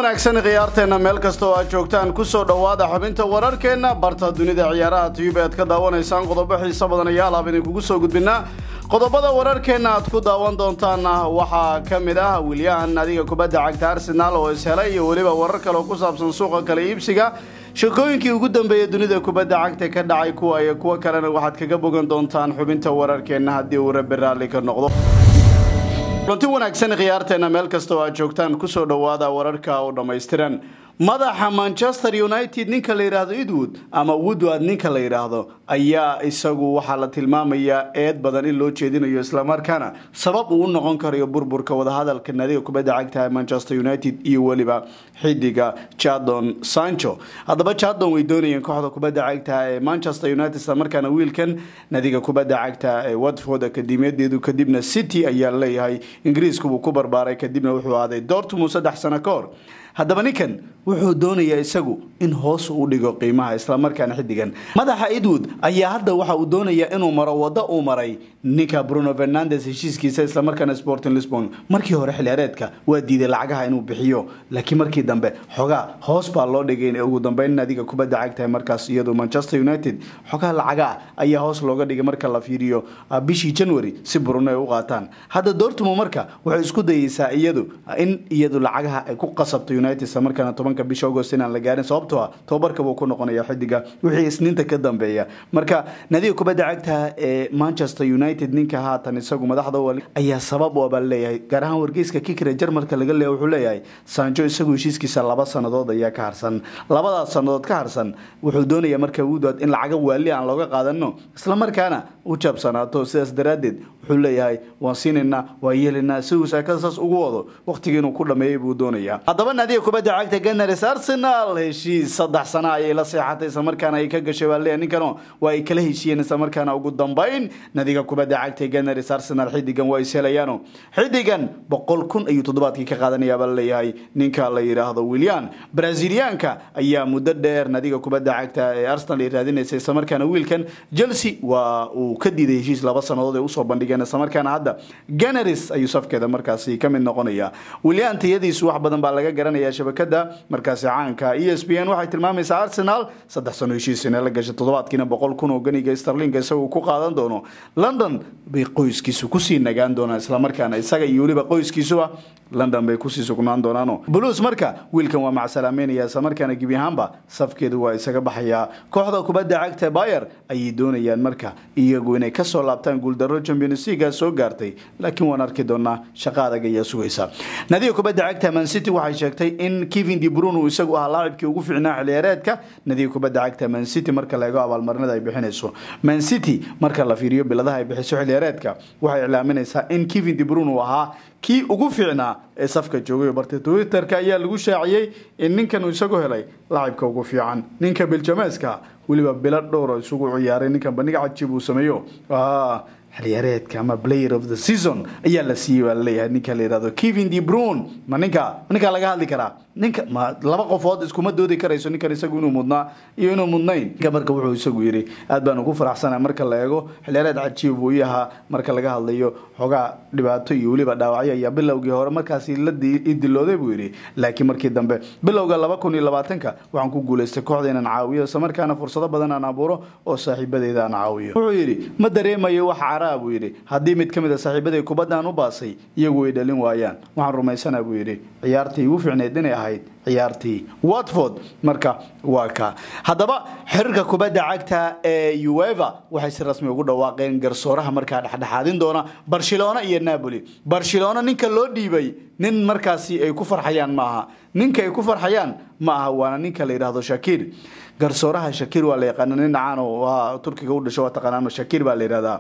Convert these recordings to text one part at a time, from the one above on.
wanaagsan khiyaarteenna meel kasta oo aad joogtaan kusoo dhowaada xubinta wararkeenna barta dunida ciyaaraha tiyuba aad ka daawanaysaan qodobo xiiso badan ayaa alaab idinkugu soo gudbinaa qodobada wararkeenna aad ku daawan doontaanna waxaa ka mid ah wilyahan adiga kubadda cagta arsenaal oo ishelay iyo weliba warar kale oo ku saabsan suuqa kale iibsiga shaqooyinkii ugu dambeeyey dunida kubadda cagta ka dhacay kuwa iyo kuwo kalena waxaad kaga bogan doontaan xubinta wararkeenna haddii uu rabbi raalli ka noqdo runti wanaagsan khiyaarteena meel kasta oo aad joogtaan kusoo dhowaada wararka oo dhammaystiran madaxa manchester united ninka la yidhaahdo edwood ama woodward ninka la yidhaahdo ayaa isagu waxaa la tilmaamayaa eed badan in loo jeedinayo islamarkaana sabab uu u noqon karayo burburka wadahadalka nadiga kubadda cagta ee manchester united iyo weliba xidiga jadon sancho haddaba jadon way doonayeen kooxda kubadda cagta ee manchester united islamarkaana wiilkan nadiga kubadda cagta ee watford akademiyadeedu kadibna city ayaa leeyahay ingiriisku buu ku barbaaray kadibna wuxuu aaday dortmund saddex sano ka hor haddaba ninkan wuxuu doonayaa isagu in hoos u dhigo qiimaha islamarkaana xidigan madaxa edwood ayaa hadda waxa uu doonayaa inuu maro wado uu maray ninka bruno fernandes heshiiskiisa islamarkaana sporting lisbon markii hore xilciyaareedka waa diiday lacagaha inuu bixiyo laakiin markii dambe xogaa hoos baa loo dhigay ugu dambeyn nadiga kubadda cagtahay markaas iyadu manchester united xogaa lacagaa ayaa hoos looga dhigay marka la fiiriyo bishii january si bruno ay u qaataan hadda dortmund marka waxay isku dayeysaa iyadu in iyadu lacagaha ay ku qasabto united islamarkaana tobanka bisha agost inaan la gaarin sababtoo ah tobabarka buu ku noqonaya xidiga wixii isniinta ka dambeeya marka nadiga kubadda cagta ee manchester united ninka haatan isagu madaxda wali ayaa sabab u abaa leeyahay gaar ahaan wargeyska kikre jarmalka laga leeya wuxuu leeyahay sanjo isagu heshiiskiisa laba sannadood ayaa ka harsan labadaas sannadood ka harsan wuxuu doonayaa marka woodward in lacaga waali aan looga qaadano islamarkaana u jabsanaato sidaas daraaddeed wuxuu leeyahay waan siinaynaa waan yeelaynaa si uu saakada saas ugu wado waqtigii inuu ku dhameeyey buu doonayaa haddaba nadiga kubadda cagta ganars arsenal heshiis saddex sano ayay la seexatay islamarkaana ay ka gashay baa leeyahay ninkano waa ay kala heshiiyeen islamarkaana ugu dambeyn nadiga kubadda cagta ganars arsenal xidigan waa ishelayaano xidigan boqol kun ayuu toddobaadkii ka qaadanayaa baa leeyahay ninka la yidhaahdo willian braziliyaanka ayaa muddo dheer nadiga kubadda cagta ee arsenal ay raadinaysa islamarkaana wiilkan chelsea waa uu ka diiday heshiis laba sannadood ay usoo bandhigeen islamarkaana hadda ganaris ayuu safkeeda markaasi ka mid noqonaya willian tayadiisu wax badan baa laga garanaya shabakada markaasi caanka e s b n waxay tilmaamaysaa arsenal saddex sano heshiis inay la gashay toddobaadkiina boqol kun oo ganiga starlinka isagu ku qaadan doono london bay qoyskiisu kusii nagaan doonaan islamarkaana isaga iyo weliba qoyskiisuba london bay kusii sugnaan doonaano blues marka wiilkan waa macsalaameynaya islamarkaana gebi ahaanba safkeedu waa isaga baxayaa kooxda kubadda cagta bayer ayay doonayaan marka iyagu inay kasoo laabtaan guuldaro champions leaga soo gaartay laakiin waan arki doonaa shaqa adag ayaa sugaysa nadiga kubadda cagta man city waxay sheegtay in kevin de brune uu isagu ahaa laacibkii ugu fiicnaa xiliyaareedka nadiga kubadda cagta man city marka la eego abaalmarinada ay bixinayso man city marka la fiiriyo biladaha ay bixiso xiliyaareedka waxay iclaaminaysaa in kevin de brune uu ahaa kii ugu fiicnaa ee safka joogay bartay twitterka ayaa lagu shaaciyey in ninkan uu isagu helay laacibka ugu fiican ninka biljameeska weliba bilo dhowro isugu ciyaaray ninkan bandhiga cajiib uu sameeyo xiliyaareedka ama player of the season ayaa la siiyey baa laleeyahay ninka la yihahdo kevin de brune ma ninka ma ninkaa laga hadli karaa ninka ma laba qofood iskuma doodi karayso ninkan isagu inuu mudnaa iyo inuu mudnayn ninka marka wuxuu isagu yidhi aad baan ugu faraxsana marka la eego xiliyaareed cajiib buu ii ahaa marka laga hadlayo xogaa dhibaato iyo weliba dhaawacyo ayaa bilowgii hore markaasi la dilooday buu yidhi laakiin markii dambe bilowga laba kun iyo labaatanka waxaan ku guulaystay kooxda inaan caawiyo islamarkaana fursado badan aan abuuro oo saaxiibadeeda aan caawiyo wuxuu yidhi ma dareemayo wax caraa buu yidhi haddii mid ka mid a saaxiibaday kubaddan u baasay iyagu way dhalin waayaan waxaan rumaysanaa buu yidhi ciyaartii igu fiicneyd inay ahayd ciyaartii watford marka waa ka haddaba xiriirka kubadda cagta ee ueva waxay si rasmi ugu dhawaaqeen garsooraha markaa dhexdhexaadin doona barcelona iyo napoli barcelona ninka loo dhiibay nin markaasi ay ku farxayaan ma aha ninka ay ku farxayaan ma aha waana ninka la yidhaahdo shakiir garsooraha shakiir waa la yaqaana nin dhacaan oo turkiga u dhasho waa taqaanaan shakiir baa la yidhahdaa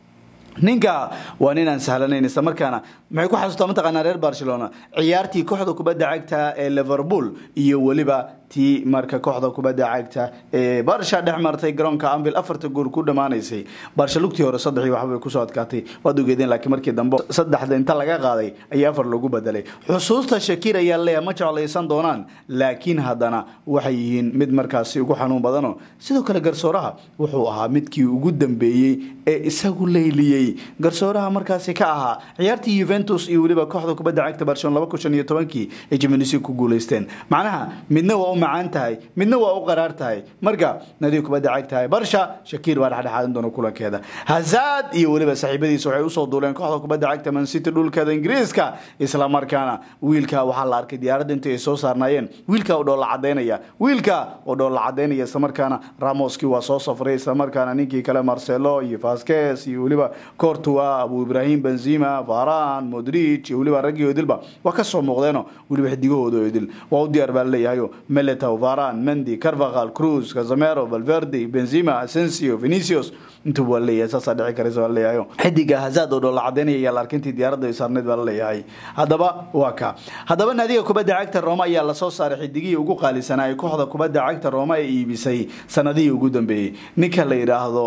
ninka waa nin aan sahlanayn isla markaana maxay ku xasuustaa mataqaanaa reer barcelona ciyaartii kooxda kubadda cagta ee liverpool iyo weliba tii marka kooxda kubadda cagta ee barsha dhex martay garoonka anvil afarta gool ku dhammaanaysay barsha lugtii hore saddexii waxbay kusoo adkaatay waad ogeedeen laakiin markii dambe saddexda inta laga qaaday ayaa afar loogu bedelay xusuusta shakiir ayaa leeyahay ma jeclaysan doonaan laakiin haddana waxay yihiin mid markaasi ugu xanuun badano sidoo kale garsooraha wuxuu ahaa midkii ugu dambeeyey ee isagu leyliyey garsooraha markaasi ka ahaa ciyaartii yuventus iyo weliba kooxda kubadda cagta barcelona laba kun shan iyo tobankii ay jimnisi ku guuleysteen macnaha midna waa u macaan tahay midna waa u qaraar tahay marka nadiga kubadda cagtahay barsha shakiir baa dhexdhexaadan doona kulankeeda hazad iyo weliba saaxiibadiisa waxay usoo duuleen kooxda kubadda cagta mancity dhulkeeda ingiriiska isla markaana wiilka waxaa la arkay diyaaradda intii ay soo saarnaayeen wiilka oo dhoolla cadaynaya wiilka oo dhoolla cadaynaya islamarkaana ramoski waa soo safray islamarkaana ninkii kale marcelo iyo vasquez iyo weliba cortua abu ibrahim benzima varan modric iyo weliba raggii odilba waa ka soo muuqdeeno weliba xidigahooda odil waa u diyaar baa laleeyahayo meletow varan mendi carvaqal cruz casamero valverde benzima asensio venicius intuba waa leeyahay saasaa dhici karaysa waa leeyahayo xidiga hazad oo dhoolla cadaynaya ayaa la arkay intii diyaaradda ay saarneyd baa laleeyahay haddaba waa ka haddaba naadiga kubadda cagta roma ayaa lasoo saaray xidigihii ugu qaalisanaa ee kooxda kubadda cagta roma ee iibisay sanadihii ugu dambeeyey ninka la yidhaahdo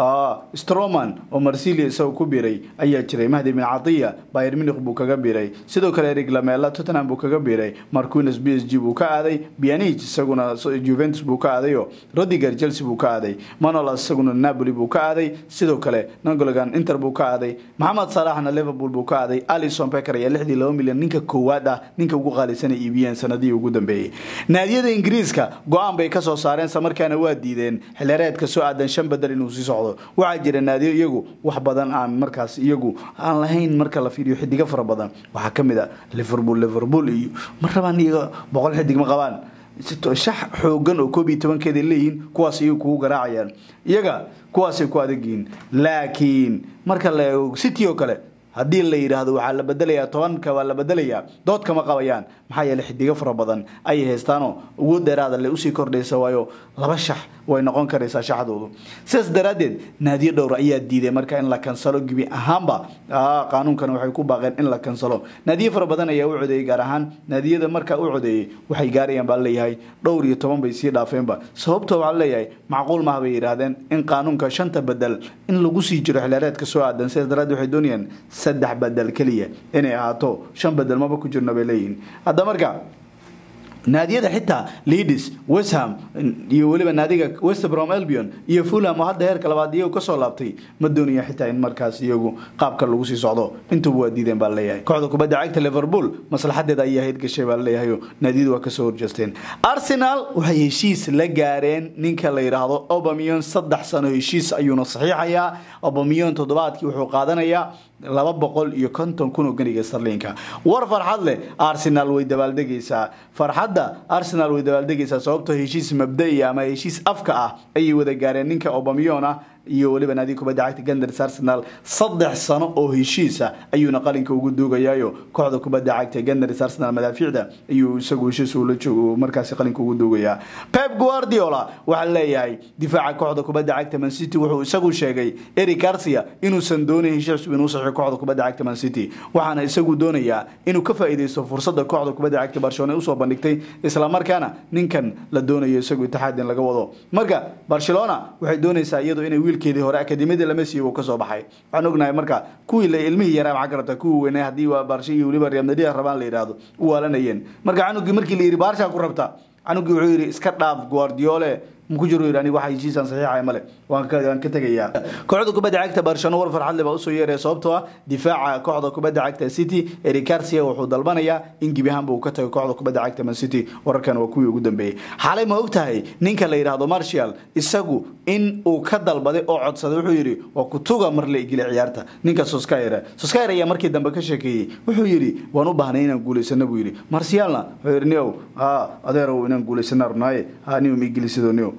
stroman oo marsilia isagoo ku biray ayaa jiray mahdi bin catiya bayer munich buu kaga biray sidoo kale erig lamela tottenham buu kaga biray marquines b s g buu ka aaday bianich isaguna juventus buu ka aadayo rodiger chelsea buu ka aaday manolas isaguna napoli buu ka aaday sidoo kale nangologan inter buu ka aaday maxamed salaxna liverpool buu ka aaday alison becker ayaa lixdii laba milyan ninka koowaad ah ninka ugu qaalisan ay iibiyeen sanadihii ugu dambeeyey naadiyada ingiriiska go-aan bay kasoo saareen samarkaana waa diideen xilhereedka soo aadan shan bedel inuu sii socdo waxaa jira naadiyo iyagu wax badan aan markaas iyagu aan lahayn marka la fiiriyo xidigo fara badan waxaa kamid a liverpool liverpool iyo ma rabaan iyaga boqol xidig ma qabaan shax xoogan oo koob iyo tobankeeda leeyihiin kuwaas iyagu kugu garaacayaan iyaga kuwaasay ku adagyihiin laakiin marka la eego city oo kale haddii la yidhaahdo waxaa la bedelayaa tobanka waa la bedelayaa dood kama qabayaan maxaa yeele xidigo fara badan ayay haystaanoo ugu dheeraada le usii kordhaysa waayo laba shax way noqon karaysaa shaxdoodu sidaas daraaddeed naadiyo dhowr ayaa diiday marka in la kansalo gebi ahaanba qaanuunkan waxay ku baaqeen in la kansalo naadiyo fara badan ayaa u codeeyey gaar ahaan naadiyada markaa u codeeyey waxay gaarayaan baa leeyahay dhowr iyo toban bay sii dhaafeenba sababto waxaa leeyahay macquul maha bay yidhaahdeen in qaanuunka shanta bedel in lagu sii jiro xilaareedka soo aadan sidaas daraaddeed waxay doonayaan saddex bedel keliya inay ahaato shan bedel maba ku jirno bay leeyihiin hadda marka naadiyada xitaa leadis westham iyo weliba naadiga westbrom albion iyo fulham oo hadda heerka labaad iyagu kasoo laabtay ma doonaya xitaa in markaas iyagu qaabka lagu sii socdo intuba waa diideen baa leeyahay kooxda kubadda cagta liverpool maslaxadeeda ayaa hayd gashay baa leeyahayo naadiyadu waa kasoo horjeesteen arsenal waxay heshiis la gaareen ninka la yidhaahdo obamion saddex sano heshiis ayuuna saxiixayaa obamion toddobaadkii wuxuu qaadanayaa laba boqol iyo konton kun oo ganiga starlinka war farxad leh arsenal way dabaaldegaysaa farxadda arsenal way dabaaldegaysaa sababtoo heshiis mabda'i ama heshiis afka ah ayay wada gaareen ninka obamion ah iyo weliba naadiga kubadda cagta ganders arsenal saddex sano oo heshiisa ayuuna qalinka ugu duugayaayo kooxda kubadda cagta ganders arsenal madaafiicda ayuu isagu heshiis ula joogo markaasi qalinka ugu duugayaa pep guardiola waxaa leeyahay difaaca kooxda kubadda cagta man city wuxuu isagu sheegay eric garcia inuusan doonayn heshiis cusub inuu saxiixo kooxda kubadda cagta man city waxaana isagu doonayaa inuu ka faa'iidaysto fursadda kooxda kubadda cagta barcelona usoo bandhigtay islamarkaana ninkan la doonayo isagu itixaad in laga wado marka barcelona waxay doonaysaa iyadu inay wiilkeedii hore akademiyada lama siiyo uu kasoo baxay waxaan ognahay marka kuwii la ilmihii yaraa maxaa garabtaa kuwii weynaa haddii waa baarsha iyo weliba real madrid rabaan la yidhaahdo u waalanayeen marka canugii markii la yidhi baarshaa ku rabta canugii wuxuu yidhi iska dhaaf guardiole ku jiro yidhi aniga waxa heshiisaan saxiixaya male waan ka waan ka tegayaa kooxda kubadda cagta barcelona war farxad leh baa usoo yeeraya sababtoo ah difaaca kooxda kubadda cagta city eric garcia wuxuu dalbanayaa in gebi ahaanba uu ka tago kooxda kubadda cagta man city wararkan waa kuwii ugu dambeeyey xalay ma og tahay ninka la yidhaahdo marshall isagu in uu ka dalbaday oo codsaday wuxuu yidhi waa kutuga mar la igila ciyaarta ninka soskayre soskayre ayaa markii dambe ka sheekeeyey wuxuu yidhi waan u baahnay inaan guulaysano buu yidhi marshallna wuxuu yidhi niow ha adeerow inaan guulaysana rabnaaye ha niw ma igilisidoo niow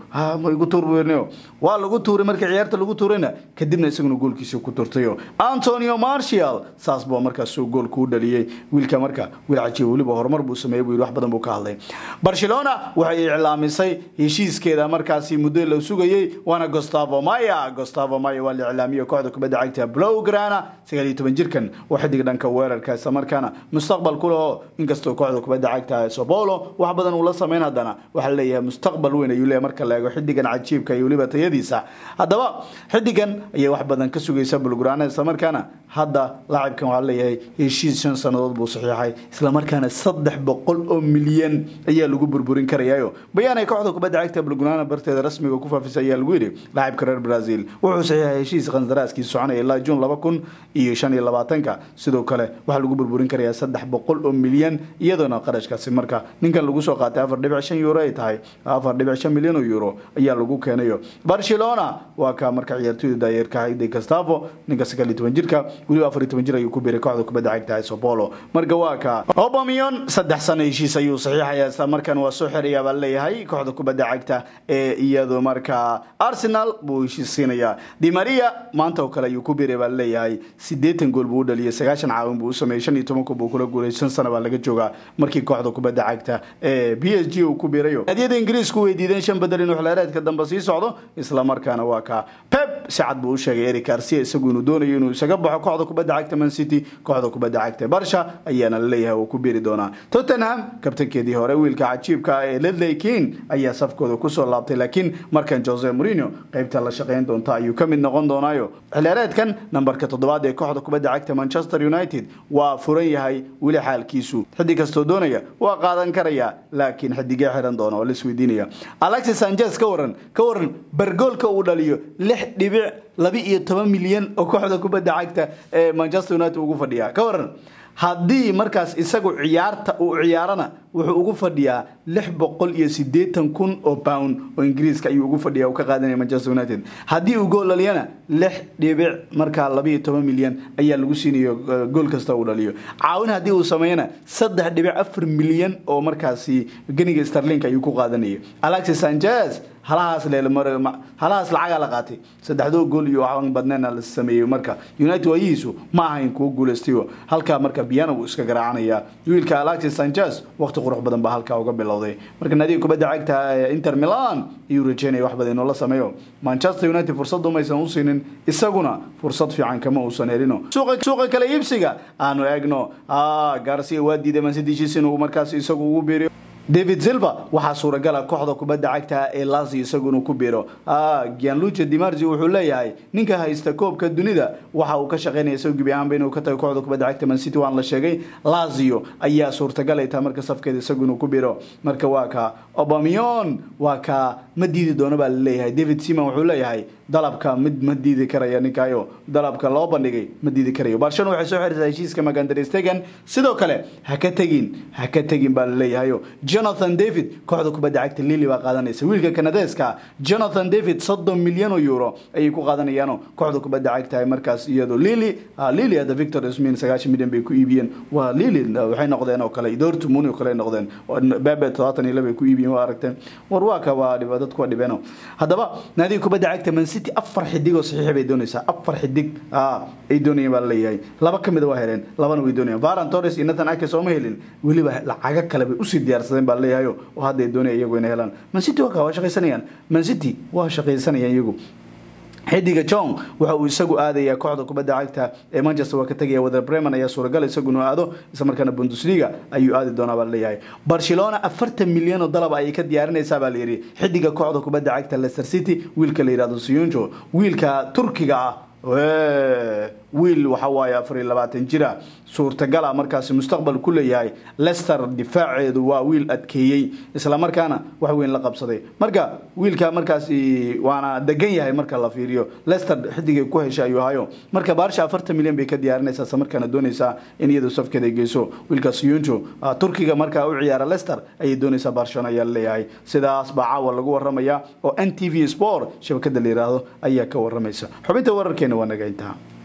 ha ma igu tuur buu waa lagu tuuray markii ciyaarta lagu tuurayna kadibna isaguna goolkiisa ku turtayo antonio martial saas buu markaas soo goolku u dhaliyey wiilka marka wiil cajiib weliba horumar buu sameeyey buu wax badan buu ka hadlay barcelona waxay iclaamisay heshiiskeeda markaasi muddo la sugayey waana gustavo maya gustavo maya waa la iclaamiyey kooxda kubadda cagta blowgrana sagaal iyo toban jirkan oo xidig dhanka weerarka isla markaana mustaqbal ku leho inkastoo kooxda kubadda cagta sobolo wax badan uu la sameyn haddana waxaa leeyahay mustaqbal weyn ayuu leeyahay marka la eego xidigan cajiibka iyo weliba tayadiisa haddaba xidigan ayay wax badan ka sugaysa blowgrana isla markaana hadda laacibkan waxaa leeyahay heshiis shan sannadood buu saxiixay isla markaana saddex boqol oo milyan ayaa lagu burburin karayayo bayaanay kooxda kubadda cagta blowgrana barteeda rasmiga ku faafisay ayaa lagu yidhi laacibka reer brazil wuxuu saxiixay heshiis qandaraaskii soconaya ilaa juun laba kun iyo shan iyo labaatanka sidoo kale waxaa lagu burburin karayaa saddex boqol oo milyan iyadoona qarashkaasi marka ninkan lagu soo qaatay afar dhibic shan euro ay tahay afar dhibic shan milyan oo euro ayaa lagu keenayo barcelona waa ka marka ciyaartooyda daayeerka de gastavo ninka sagaal iyo toban jirka weliba afar iyo toban jir ayuu ku biiray kooxda kubadda cagta sobolo marka waa ka obamion saddex sano heshiis ayuu saxiixaya isla markan waa soo xirayaa baa leeyahay kooxda kubadda cagta ee iyadu marka arsenal buu heshiis siinayaa di maria maanta oo kale ayuu ku biiray baa leeyahay sideetan gool buu u dhaliyay sagaashan caawin buu u sameeyey shan iyo toban kuub buu kula guulay shan sano baa laga joogaa markii kooxda kubadda cagta ee b s g uu ku biirayo naadiyada ingiriisku weydiideen shan bedel inuu xilaareedka dambe sii socdo isla markaana waa ka pep si cad buu u sheegay eric garcia isagu inuu doonayo inuu isaga baxo kooxda kubadda cagta man city kooxda kubadda cagta barsha ayaana la leeyahay uu ku biiri doonaa tottenham kabtankeedii hore wiilka cajiibka ee ledley king ayaa safkooda kusoo laabtay laakiin markan jose mourinho qaybta la shaqayn doonta ayuu ka mid noqon doonaayo xilaareedkan nambarka toddobaad ee kooxda kubadda cagta manchester united waa furan yahay weli xaalkiisu xidig kastoo doonaya waa qaadan karaya laakiin xidigee xiran doona oo laisweydiinaya alexis sanchez ka waran ka waran bargoolka uu dhaliyo lix dhibic laba iyo toban milyan oo kooxda kubadda cagta ee manchester united ugu fadhiya ka waran haddii markaas isagu ciyaarta uu ciyaarana wuxuu ugu fadhiyaa lix boqol iyo sideetan kun oo pound oo ingiriiska ayuu ugu fadhiya uu ka qaadanaya manchester united haddii uu gool dhaliyana lix dhibic markaa labaiyo toban milyan ayaa lagu siinayo gool kasta uu dhaliyo caawin haddii uu sameeyana saddex dhibic afar milyan oo markaasi ganiga starlink ayuu ku qaadanaya alexis sanchez halahaas halahaas lacagaa la qaatay saddexdoo gool iyo waxaan badneena la sameeyey marka united waayihiisu ma ahayn kuwo guulaystayo halkaa marka biana wuu iska garaacanaya wiilka alexis sanchez waqti qurux badan baa halkaa uga bilowday marka naadiga kubadda cagta inter milan ayuu rajeynaya wax badan inuu la sameeyo manchester united fursad umaysan u siinin isaguna fursad fiican kama uusan helino suuqa kale iibsiga aanu eegno garcia waa diiday mansitishis inuu markaas isagu ugu biiriyo david silva waxaa suuragala kooxda kubadda cagta ee lasi isagu inuu ku biiro gianluca dimarzi wuxuu leeyahay ninka haysta koobka dunida waxa uu ka shaqeynaya isagu gebi ahaanba inuu ka tago kooxda kubadda cagta man city waan la sheegay lazio ayaa suurtagal ay tahay marka safkeeda isagu inuu ku biiro marka waa ka obamion waa ka ma diidi doono baa laleeyahay david simon wuxuu leeyahay dalabka mid ma diidi karaya ninkaayo dalabka loo bandhigay ma diidi karayo barcelona waxay soo xiriirtaa heshiiska magandarestegan sidoo kale ha ka tegin ha ka tegin baa laleeyahayo jonathan david kooxda kubadda cagta lili baa qaadanaysa wiilka kanadeeska jonathan david soddon milyan oo euro ayay ku qaadanayaano kooxda kubadda cagta markaas iyadoo lili lili hadda victor ismin sagaashan milyan bay ku iibiyeen waa lili waxay noqdeen oo kale dortmund oo kale noqdeen bebe todobaatan iyo laba ay ku iibiyeen waa aragteen war waa ka waa dhiba dadku waa dhibeeno haddaba naadiga kubadda cagta man city afar xidig oo saxiix bay doonaysaa afar xidig ay doonayeen baa laleeyahay laba ka mida waa heleen labana way doonayaan varan torres iyo nathan ake sooma helin weliba lacago kale bay usii diyaarsadeen baa laleeyahayo oo hadda ay doonaya iyagu inay helaan man city waa ka waa shaqaysanayaan man city waa shaqaysanayaan iyagu xidiga john waxa uu isagu aadayaa kooxda kubadda cagta ee manchester waa ka tegaya wada bremen ayaa suuragal isagu inuu aado isla markaana bundesliga ayuu aadi doonaa baa laleeyahay barcelona afartan milyan oo dalab ayay ka diyaarinaysaa baa layidhi xidiga kooxda kubadda cagta leicester city wiilka la yidhahdo siyunjo wiilka turkiga ah wiil waxa waaye afar iyo labaatan jira suurtagala markaasi mustaqbal ku leeyahay lester difaaceedu waa wiil adkeeyey islamarkaana wax weyn la qabsaday marka wiilka markaasi waana degan yahay marka la fiiriyo lester xidigay ku heshay ayuu ahayo marka baarsha afartan milyan bay ka diyaarinaysaa isla markaana doonaysaa in iyadu safkeeda ay geyso wiilkaas yunjo turkiga markaa u ciyaara lester ayay doonaysaa barcelona ayaa laleeyahay sidaas baa caawa lagu waramaya oo n t v sport shabakada la yiraahdo ayaa ka waramaysa xubinta wararkeena waa naga intaa